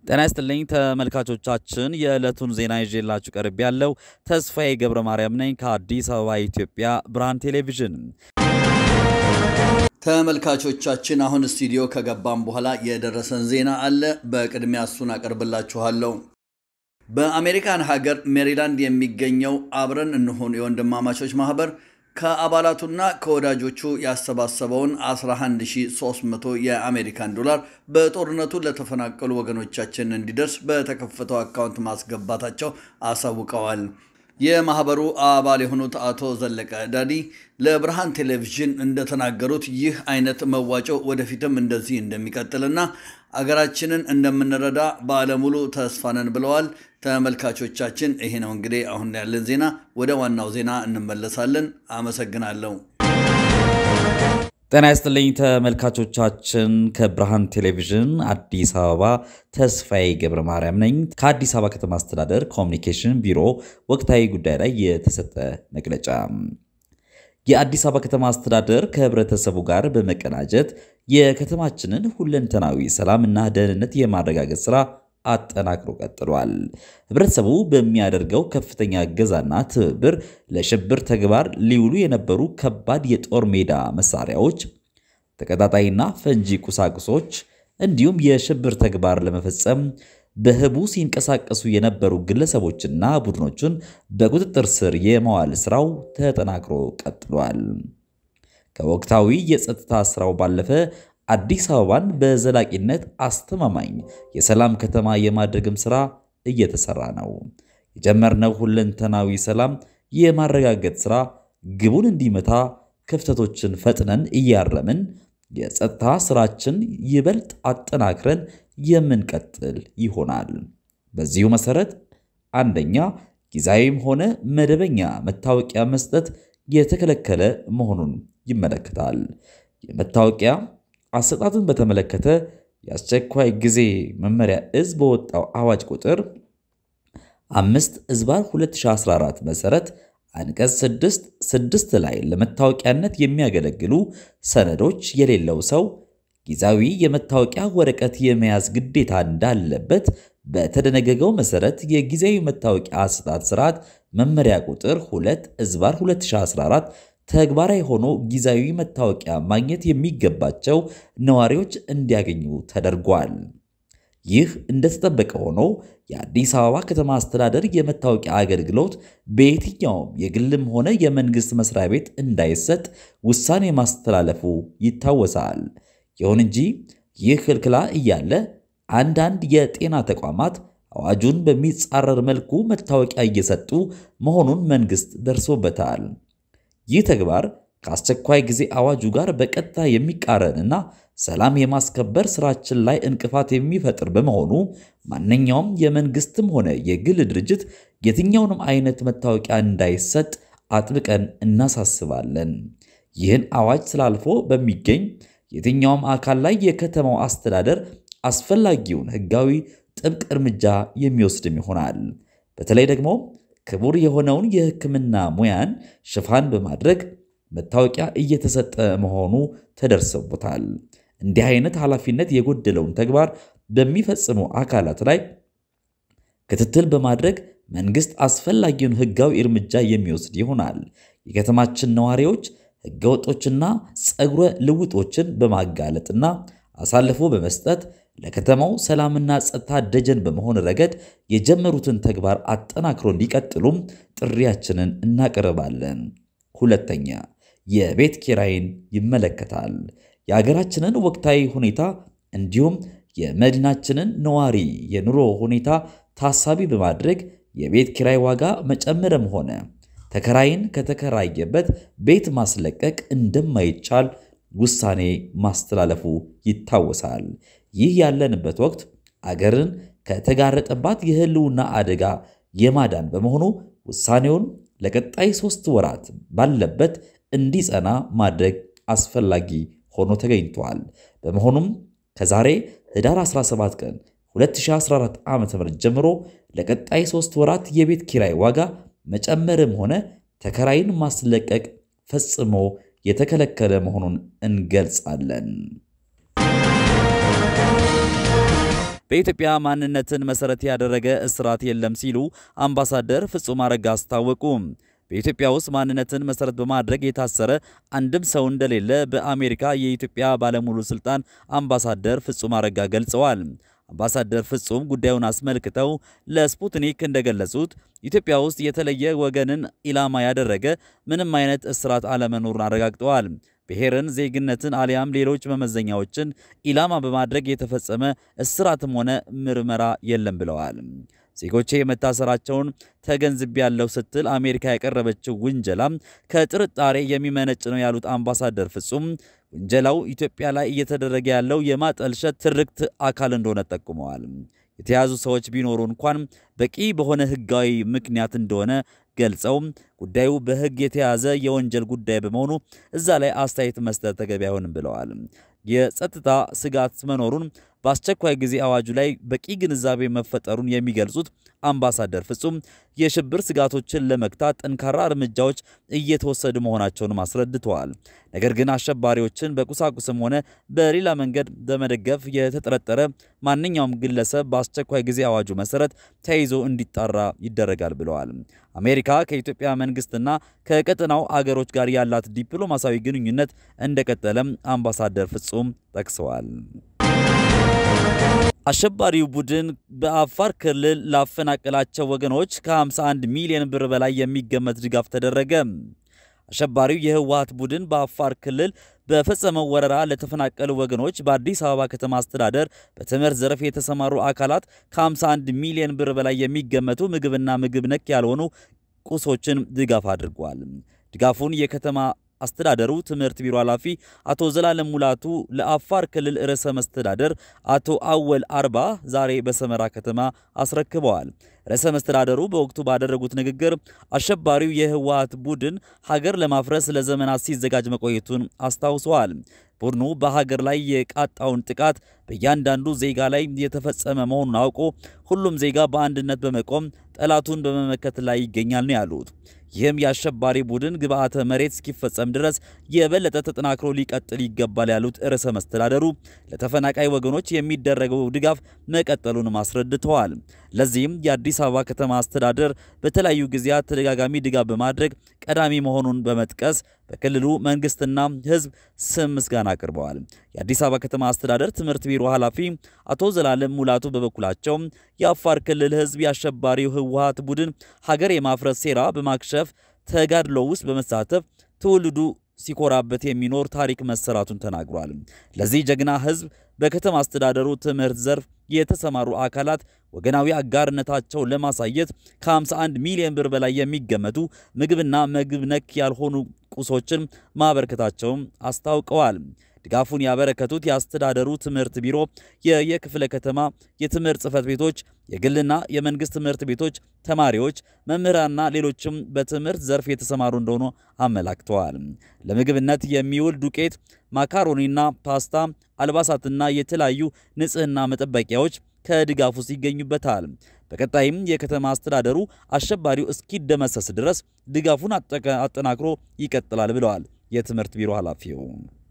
ጤና ይስጥልኝ ተመልካቾቻችን፣ የዕለቱን ዜና ይዤላችሁ ቀርብ ያለው ተስፋዬ ገብረ ማርያም ነኝ ከአዲስ አበባ ኢትዮጵያ ብርሃን ቴሌቪዥን። ተመልካቾቻችን አሁን ስቱዲዮ ከገባም በኋላ የደረሰን ዜና አለ። በቅድሚያ እሱን አቀርብላችኋለሁ። በአሜሪካን ሀገር ሜሪላንድ የሚገኘው አብረን እንሁን የወንድማማቾች ማህበር ከአባላቱና ከወዳጆቹ ያሰባሰበውን 11300 የአሜሪካን ዶላር በጦርነቱ ለተፈናቀሉ ወገኖቻችን እንዲደርስ በተከፈተው አካውንት ማስገባታቸው አሳውቀዋል። የማህበሩ አባል የሆኑት አቶ ዘለቀ ዳዲ ለብርሃን ቴሌቪዥን እንደተናገሩት ይህ አይነት መዋጮ ወደፊትም እንደዚህ እንደሚቀጥልና አገራችንን እንደምንረዳ ባለሙሉ ተስፋ ነን ብለዋል። ተመልካቾቻችን ይሄ ነው እንግዲህ አሁን ያለን ዜና። ወደ ዋናው ዜና እንመለሳለን። አመሰግናለሁ። ጤና ይስጥልኝ ተመልካቾቻችን፣ ከብርሃን ቴሌቪዥን አዲስ አበባ ተስፋዬ ገብረ ማርያም ነኝ። ከአዲስ አበባ ከተማ አስተዳደር ኮሚኒኬሽን ቢሮ ወቅታዊ ጉዳይ ላይ የተሰጠ መግለጫ። የአዲስ አበባ ከተማ አስተዳደር ከህብረተሰቡ ጋር በመቀናጀት የከተማችንን ሁለንተናዊ ሰላምና ደህንነት የማረጋገጥ ስራ አጠናክሮ ቀጥሏል። ህብረተሰቡ በሚያደርገው ከፍተኛ እገዛና ትብብር ለሽብር ተግባር ሊውሉ የነበሩ ከባድ የጦር ሜዳ መሳሪያዎች፣ ተቀጣጣይና ፈንጂ ቁሳቁሶች እንዲሁም የሽብር ተግባር ለመፈጸም በህቡ ሲንቀሳቀሱ የነበሩ ግለሰቦችና ቡድኖችን በቁጥጥር ስር የመዋል ስራው ተጠናክሮ ቀጥሏል። ከወቅታዊ የጸጥታ ስራው ባለፈ አዲስ አበባን በዘላቂነት አስተማማኝ የሰላም ከተማ የማድረግም ስራ እየተሰራ ነው። የጀመርነው ሁለንተናዊ ሰላም የማረጋገጥ ስራ ግቡን እንዲመታ ክፍተቶችን ፈጥነን እያረምን የጸጥታ ስራችን ይበልጥ አጠናክረን የምንቀጥል ይሆናል። በዚሁ መሰረት አንደኛ፣ ጊዜያዊም ሆነ መደበኛ መታወቂያ መስጠት የተከለከለ መሆኑን ይመለከታል። የመታወቂያ አሰጣጥን በተመለከተ የአስቸኳይ ጊዜ መመሪያ እዝ በወጣው አዋጅ ቁጥር አምስት እዝባር 2014 መሰረት አንቀጽ 6 6 ላይ ለመታወቂያነት የሚያገለግሉ ሰነዶች የሌለው ሰው ጊዜያዊ የመታወቂያ ወረቀት የመያዝ ግዴታ እንዳለበት በተደነገገው መሰረት የጊዜያዊ መታወቂያ አሰጣጥ ስርዓት መመሪያ ቁጥር 2 እዝባር 2014 ተግባራዊ ሆኖ ጊዜያዊ መታወቂያ ማግኘት የሚገባቸው ነዋሪዎች እንዲያገኙ ተደርጓል። ይህ እንደተጠበቀ ሆኖ የአዲስ አበባ ከተማ አስተዳደር የመታወቂያ አገልግሎት በየትኛውም የግልም ሆነ የመንግስት መስሪያ ቤት እንዳይሰጥ ውሳኔ ማስተላለፉ ይታወሳል። ይሁን እንጂ ይህ ክልክላ እያለ አንዳንድ የጤና ተቋማት አዋጁን በሚጻረር መልኩ መታወቂያ እየሰጡ መሆኑን መንግስት ደርሶበታል። ይህ ተግባር ከአስቸኳይ ጊዜ አዋጁ ጋር በቀጥታ የሚቃረንና ሰላም የማስከበር ስራችን ላይ እንቅፋት የሚፈጥር በመሆኑ ማንኛውም የመንግስትም ሆነ የግል ድርጅት የትኛውንም አይነት መታወቂያ እንዳይሰጥ አጥብቀን እናሳስባለን። ይህን አዋጅ ስላልፎ በሚገኝ የትኛውም አካል ላይ የከተማው አስተዳደር አስፈላጊውን ሕጋዊ ጥብቅ እርምጃ የሚወስድም ይሆናል። በተለይ ደግሞ ክቡር የሆነውን የሕክምና ሙያን ሽፋን በማድረግ መታወቂያ እየተሰጠ መሆኑ ተደርሰቦታል። እንዲህ አይነት ኃላፊነት የጎደለውን ተግባር በሚፈጽሙ አካላት ላይ ክትትል በማድረግ መንግስት አስፈላጊውን ሕጋዊ እርምጃ የሚወስድ ይሆናል። የከተማችን ነዋሪዎች ሕገወጦችና ጸጉረ ልውጦችን በማጋለጥና አሳልፎ በመስጠት ለከተማው ሰላምና ጸጥታ ደጀን በመሆን ረገድ የጀመሩትን ተግባር አጠናክሮ እንዲቀጥሉም ጥሪያችንን እናቀርባለን። ሁለተኛ፣ የቤት ኪራይን ይመለከታል። የሀገራችንን ወቅታዊ ሁኔታ እንዲሁም የመዲናችንን ነዋሪ የኑሮ ሁኔታ ታሳቢ በማድረግ የቤት ኪራይ ዋጋ መጨመርም ሆነ ተከራይን ከተከራየበት ቤት ማስለቀቅ እንደማይቻል ውሳኔ ማስተላለፉ ይታወሳል። ይህ ያለንበት ወቅት አገርን ከተጋረጠባት የህልውና አደጋ የማዳን በመሆኑ ውሳኔውን ለቀጣይ ሶስት ወራት ባለበት እንዲጸና ማድረግ አስፈላጊ ሆኖ ተገኝቷል። በመሆኑም ከዛሬ ህዳር 17 ቀን 2014 ዓ.ም ጀምሮ ለቀጣይ ሶስት ወራት የቤት ኪራይ ዋጋ መጨመርም ሆነ ተከራይን ማስለቀቅ ፈጽሞ የተከለከለ መሆኑን እንገልጻለን። በኢትዮጵያ ማንነትን መሰረት ያደረገ እስራት የለም ሲሉ አምባሳደር ፍጹም አረጋ አስታወቁ። በኢትዮጵያ ውስጥ ማንነትን መሰረት በማድረግ የታሰረ አንድም ሰው እንደሌለ በአሜሪካ የኢትዮጵያ ባለሙሉ ስልጣን አምባሳደር ፍጹም አረጋ ገልጸዋል። አምባሳደር ፍጹም ጉዳዩን አስመልክተው ለስፑትኒክ እንደገለጹት ኢትዮጵያ ውስጥ የተለየ ወገንን ኢላማ ያደረገ ምንም አይነት እስራት አለመኖሩን አረጋግጠዋል። ብሔርን፣ ዜግነትን አሊያም ሌሎች መመዘኛዎችን ኢላማ በማድረግ የተፈጸመ እስራትም ሆነ ምርመራ የለም ብለዋል። ዜጎቼ መታሰራቸውን ተገንዝቤያለሁ ስትል አሜሪካ ያቀረበችው ውንጀላ ከጥርጣሬ የሚመነጭ ነው ያሉት አምባሳደር ፍጹም ውንጀላው ኢትዮጵያ ላይ እየተደረገ ያለው የማጠልሸት ትርክት አካል እንደሆነ ጠቁመዋል። የተያዙ ሰዎች ቢኖሩ እንኳን በቂ በሆነ ሕጋዊ ምክንያት እንደሆነ ገልጸው ጉዳዩ በሕግ የተያዘ የወንጀል ጉዳይ በመሆኑ እዛ ላይ አስተያየት መስጠት ተገቢ አይሆንም ብለዋል። የጸጥታ ስጋት መኖሩን በአስቸኳይ ጊዜ አዋጁ ላይ በቂ ግንዛቤ መፈጠሩን የሚገልጹት አምባሳደር ፍጹም የሽብር ስጋቶችን ለመግታት ጠንካራ እርምጃዎች እየተወሰዱ መሆናቸውንም አስረድተዋል። ነገር ግን አሸባሪዎችን በቁሳቁስም ሆነ በሌላ መንገድ በመደገፍ የተጠረጠረ ማንኛውም ግለሰብ በአስቸኳይ ጊዜ አዋጁ መሰረት ተይዞ እንዲጣራ ይደረጋል ብለዋል። አሜሪካ ከኢትዮጵያ መንግስትና ከቀጠናው አገሮች ጋር ያላት ዲፕሎማሲያዊ ግንኙነት እንደቀጠለም አምባሳደር ፍጹም ጠቅሰዋል። አሸባሪው ቡድን በአፋር ክልል ላፈናቀላቸው ወገኖች ከ51 ሚሊዮን ብር በላይ የሚገመት ድጋፍ ተደረገ። አሸባሪው የህወሓት ቡድን በአፋር ክልል በፈጸመው ወረራ ለተፈናቀሉ ወገኖች በአዲስ አበባ ከተማ አስተዳደር በትምህርት ዘርፍ የተሰማሩ አካላት ከ51 ሚሊዮን ብር በላይ የሚገመቱ ምግብና ምግብ ነክ ያልሆኑ ቁሶችን ድጋፍ አድርጓል። ድጋፉን የከተማ አስተዳደሩ ትምህርት ቢሮ ኃላፊ አቶ ዘላለም ሙላቱ ለአፋር ክልል ርዕሰ መስተዳደር አቶ አወል አርባ ዛሬ በሰመራ ከተማ አስረክበዋል። ርዕሰ መስተዳደሩ በወቅቱ ባደረጉት ንግግር አሸባሪው የህወሓት ቡድን ሀገር ለማፍረስ ለዘመናት ሲዘጋጅ መቆየቱን አስታውሰዋል። ቡድኑ በሀገር ላይ የቃጣውን ጥቃት በእያንዳንዱ ዜጋ ላይ የተፈጸመ መሆኑን አውቆ ሁሉም ዜጋ በአንድነት በመቆም ጠላቱን በመመከት ላይ ይገኛል ነው ያሉት። ይህም የአሸባሪ ቡድን ግብዓተ መሬት እስኪፈጸም ድረስ የበለጠ ተጠናክሮ ሊቀጥል ይገባል ያሉት ርዕሰ መስተዳደሩ ለተፈናቃይ ወገኖች የሚደረገው ድጋፍ መቀጠሉንም አስረድተዋል። ለዚህም የአዲስ አበባ ከተማ አስተዳደር በተለያዩ ጊዜያት ተደጋጋሚ ድጋፍ በማድረግ ቀዳሚ መሆኑን በመጥቀስ በክልሉ መንግስትና ህዝብ ስም ምስጋና አቅርበዋል። የአዲስ አበባ ከተማ አስተዳደር ትምህርት ቢሮ ኃላፊ አቶ ዘላለም ሙላቱ በበኩላቸው የአፋር ክልል ህዝብ የአሸባሪው ህወሓት ቡድን ሀገር የማፍረስ ሴራ በማክሸፍ ተጋድሎ ውስጥ በመሳተፍ ትውልዱ ሲኮራበት የሚኖር ታሪክ መሰራቱን ተናግሯል። ለዚህ ጀግና ህዝብ በከተማ አስተዳደሩ ትምህርት ዘርፍ የተሰማሩ አካላት ወገናዊ አጋርነታቸውን ለማሳየት ከ51 ሚሊዮን ብር በላይ የሚገመቱ ምግብና ምግብ ነክ ያልሆኑ ቁሶችን ማበረከታቸውን አስታውቀዋል። ድጋፉን ያበረከቱት የአስተዳደሩ ትምህርት ቢሮ፣ የየክፍለ ከተማ የትምህርት ጽህፈት ቤቶች፣ የግልና የመንግስት ትምህርት ቤቶች ተማሪዎች፣ መምህራንና ሌሎችም በትምህርት ዘርፍ የተሰማሩ እንደሆኑ አመላክተዋል። ለምግብነት የሚውል ዱቄት፣ ማካሮኒና ፓስታ፣ አልባሳትና የተለያዩ ንጽህና መጠበቂያዎች ከድጋፍ ውስጥ ይገኙበታል። በቀጣይም የከተማ አስተዳደሩ አሸባሪው እስኪደመሰስ ድረስ ድጋፉን አጠናክሮ ይቀጥላል ብለዋል የትምህርት ቢሮ ኃላፊው።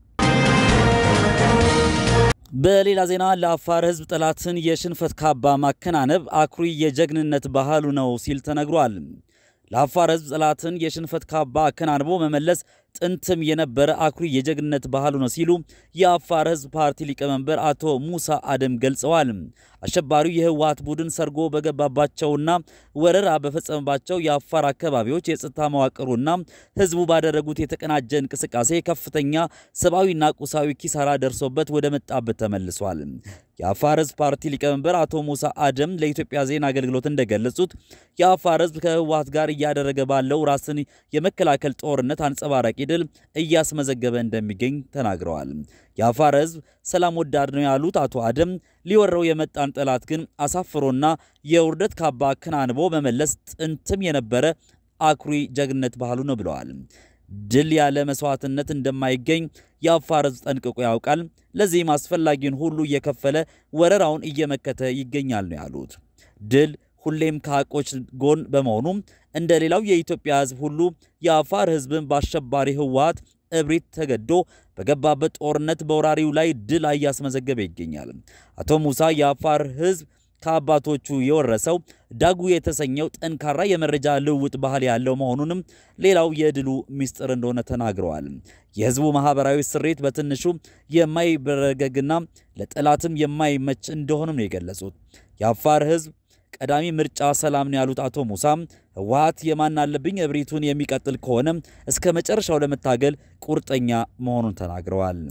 በሌላ ዜና ለአፋር ሕዝብ ጠላትን የሽንፈት ካባ ማከናነብ አኩሪ የጀግንነት ባህሉ ነው ሲል ተነግሯል። ለአፋር ሕዝብ ጠላትን የሽንፈት ካባ አከናንቦ መመለስ ጥንትም የነበረ አኩሪ የጀግንነት ባህሉ ነው ሲሉ የአፋር ሕዝብ ፓርቲ ሊቀመንበር አቶ ሙሳ አደም ገልጸዋል። አሸባሪው የህወሓት ቡድን ሰርጎ በገባባቸውና ወረራ በፈጸመባቸው የአፋር አካባቢዎች የጸጥታ መዋቅሩና ህዝቡ ባደረጉት የተቀናጀ እንቅስቃሴ ከፍተኛ ሰብአዊና ቁሳዊ ኪሳራ ደርሶበት ወደ መጣበት ተመልሷል። የአፋር ህዝብ ፓርቲ ሊቀመንበር አቶ ሙሳ አደም ለኢትዮጵያ ዜና አገልግሎት እንደገለጹት የአፋር ህዝብ ከህወሓት ጋር እያደረገ ባለው ራስን የመከላከል ጦርነት አንጸባራቂ ድል እያስመዘገበ እንደሚገኝ ተናግረዋል። የአፋር ህዝብ ሰላም ወዳድ ነው ያሉት አቶ አደም ሊወረው የመጣን ጠላት ግን አሳፍሮና የውርደት ካባ አከናንቦ መመለስ ጥንትም የነበረ አኩሪ ጀግንነት ባህሉ ነው ብለዋል። ድል ያለ መስዋዕትነት እንደማይገኝ የአፋር ህዝብ ጠንቅቆ ያውቃል። ለዚህም አስፈላጊውን ሁሉ እየከፈለ ወረራውን እየመከተ ይገኛል ነው ያሉት። ድል ሁሌም ከሐቆች ጎን በመሆኑ እንደ ሌላው የኢትዮጵያ ህዝብ ሁሉ የአፋር ህዝብን በአሸባሪ ህወሓት እብሪት ተገዶ በገባበት ጦርነት በወራሪው ላይ ድል እያስመዘገበ ይገኛል። አቶ ሙሳ የአፋር ሕዝብ ከአባቶቹ የወረሰው ዳጉ የተሰኘው ጠንካራ የመረጃ ልውውጥ ባህል ያለው መሆኑንም ሌላው የድሉ ምስጢር እንደሆነ ተናግረዋል። የህዝቡ ማህበራዊ ስሬት በትንሹ የማይበረገግና ለጠላትም የማይመች እንደሆነም ነው የገለጹት። የአፋር ህዝብ ቀዳሚ ምርጫ ሰላም ነው ያሉት አቶ ሙሳ ህወሓት የማን አለብኝ እብሪቱን የሚቀጥል ከሆነ እስከ መጨረሻው ለመታገል ቁርጠኛ መሆኑን ተናግረዋል።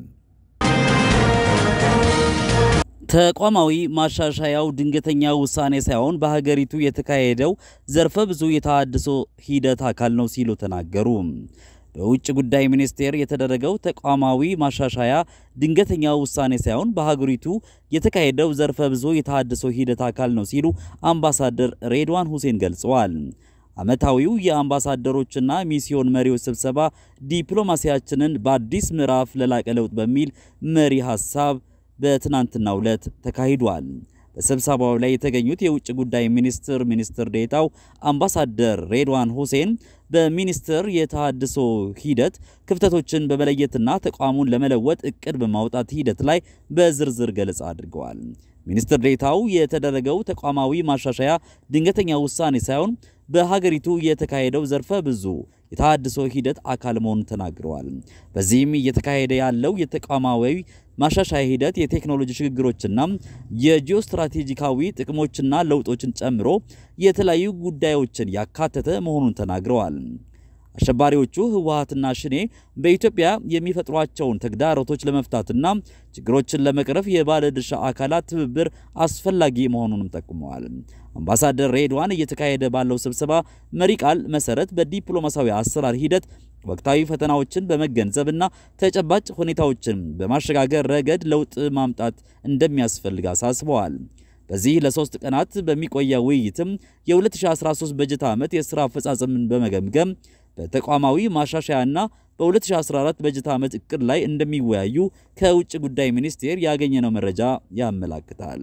ተቋማዊ ማሻሻያው ድንገተኛ ውሳኔ ሳይሆን በሀገሪቱ የተካሄደው ዘርፈ ብዙ የተሃድሶ ሂደት አካል ነው ሲሉ ተናገሩ። በውጭ ጉዳይ ሚኒስቴር የተደረገው ተቋማዊ ማሻሻያ ድንገተኛ ውሳኔ ሳይሆን በሀገሪቱ የተካሄደው ዘርፈ ብዙ የተሃድሶ ሂደት አካል ነው ሲሉ አምባሳደር ሬድዋን ሁሴን ገልጸዋል። ዓመታዊው የአምባሳደሮችና ሚስዮን መሪዎች ስብሰባ ዲፕሎማሲያችንን በአዲስ ምዕራፍ ለላቀ ለውጥ በሚል መሪ ሀሳብ በትናንትናው ዕለት ተካሂዷል። በስብሰባው ላይ የተገኙት የውጭ ጉዳይ ሚኒስትር ሚኒስትር ዴታው አምባሳደር ሬድዋን ሁሴን በሚኒስትር የተሃድሶ ሂደት ክፍተቶችን በመለየትና ተቋሙን ለመለወጥ እቅድ በማውጣት ሂደት ላይ በዝርዝር ገለጻ አድርገዋል። ሚኒስትር ዴታው የተደረገው ተቋማዊ ማሻሻያ ድንገተኛ ውሳኔ ሳይሆን በሀገሪቱ የተካሄደው ዘርፈ ብዙ የተሃድሶ ሂደት አካል መሆኑን ተናግረዋል። በዚህም እየተካሄደ ያለው የተቋማዊ ማሻሻያ ሂደት የቴክኖሎጂ ሽግግሮችና የጂኦስትራቴጂካዊ ጥቅሞችና ለውጦችን ጨምሮ የተለያዩ ጉዳዮችን ያካተተ መሆኑን ተናግረዋል። አሸባሪዎቹ ህወሓትና ሽኔ በኢትዮጵያ የሚፈጥሯቸውን ተግዳሮቶች ለመፍታትና ችግሮችን ለመቅረፍ የባለድርሻ አካላት ትብብር አስፈላጊ መሆኑንም ጠቁመዋል። አምባሳደር ሬድዋን እየተካሄደ ባለው ስብሰባ መሪ ቃል መሰረት በዲፕሎማሲያዊ አሰራር ሂደት ወቅታዊ ፈተናዎችን በመገንዘብና ተጨባጭ ሁኔታዎችን በማሸጋገር ረገድ ለውጥ ማምጣት እንደሚያስፈልግ አሳስበዋል። በዚህ ለሶስት ቀናት በሚቆየው ውይይትም የ2013 በጀት ዓመት የሥራ አፈጻጸምን በመገምገም በተቋማዊ ማሻሻያና በ2014 በጀት ዓመት እቅድ ላይ እንደሚወያዩ ከውጭ ጉዳይ ሚኒስቴር ያገኘነው መረጃ ያመላክታል።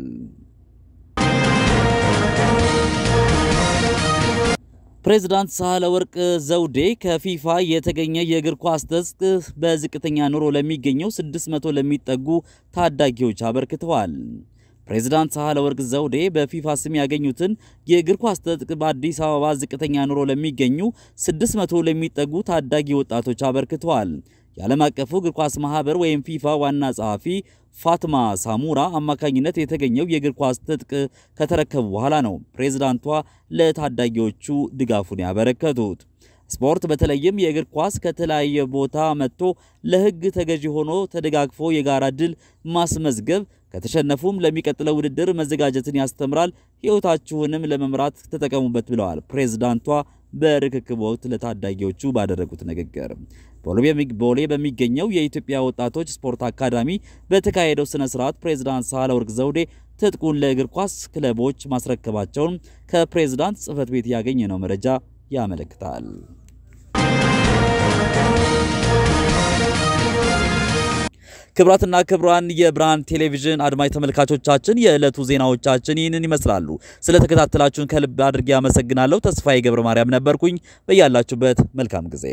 ፕሬዝዳንት ሳህለወርቅ ዘውዴ ከፊፋ የተገኘ የእግር ኳስ ትጥቅ በዝቅተኛ ኑሮ ለሚገኘው 600 ለሚጠጉ ታዳጊዎች አበርክተዋል። ፕሬዝዳንት ሳህለወርቅ ዘውዴ በፊፋ ስም ያገኙትን የእግር ኳስ ትጥቅ በአዲስ አበባ ዝቅተኛ ኑሮ ለሚገኙ 600 ለሚጠጉ ታዳጊ ወጣቶች አበርክተዋል። የዓለም አቀፉ እግር ኳስ ማህበር ወይም ፊፋ ዋና ጸሐፊ ፋትማ ሳሙራ አማካኝነት የተገኘው የእግር ኳስ ትጥቅ ከተረከቡ በኋላ ነው ፕሬዝዳንቷ ለታዳጊዎቹ ድጋፉን ያበረከቱት። ስፖርት በተለይም የእግር ኳስ ከተለያየ ቦታ መጥቶ ለሕግ ተገዢ ሆኖ ተደጋግፎ የጋራ ድል ማስመዝገብ ከተሸነፉም ለሚቀጥለው ውድድር መዘጋጀትን ያስተምራል። ሕይወታችሁንም ለመምራት ተጠቀሙበት ብለዋል ፕሬዝዳንቷ በርክክብ ወቅት ለታዳጊዎቹ ባደረጉት ንግግር። ቦሌ በሚገኘው የኢትዮጵያ ወጣቶች ስፖርት አካዳሚ በተካሄደው ስነ ስርዓት ፕሬዝዳንት ሳህለወርቅ ዘውዴ ትጥቁን ለእግር ኳስ ክለቦች ማስረከባቸውን ከፕሬዝዳንት ጽሕፈት ቤት ያገኘነው መረጃ ያመለክታል። ክብራትና ክብራን የብርሃን ቴሌቪዥን አድማጭ ተመልካቾቻችን የዕለቱ ዜናዎቻችን ይህንን ይመስላሉ። ስለተከታተላችሁን ከልብ አድርጌ አመሰግናለሁ። ተስፋዬ ገብረ ማርያም ነበርኩኝ። በያላችሁበት መልካም ጊዜ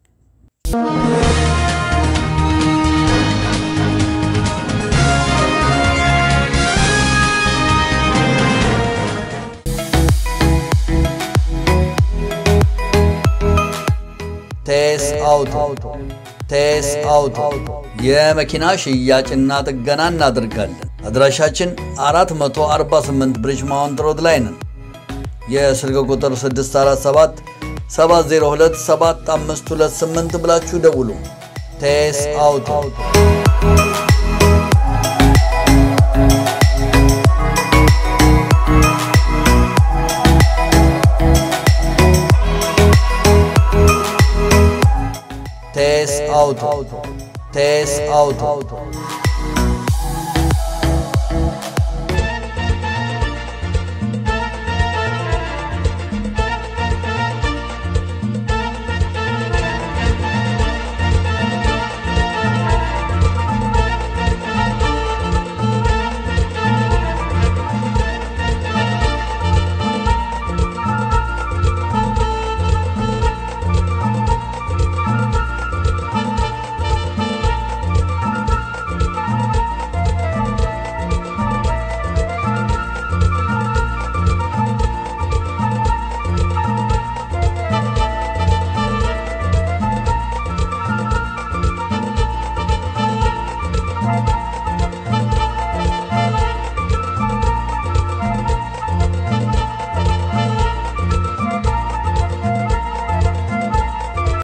ቴስ አውቶ ቴስ አውቶ የመኪና ሽያጭና ጥገና እናደርጋለን። አድራሻችን 448 ብሪጅ ማውንት ሮድ ላይ ነን። የስልክ ቁጥር 647 702 7528 ብላችሁ ደውሉ። ቴስ አውቶ ቴስ አውቶ ቴስ አውቶ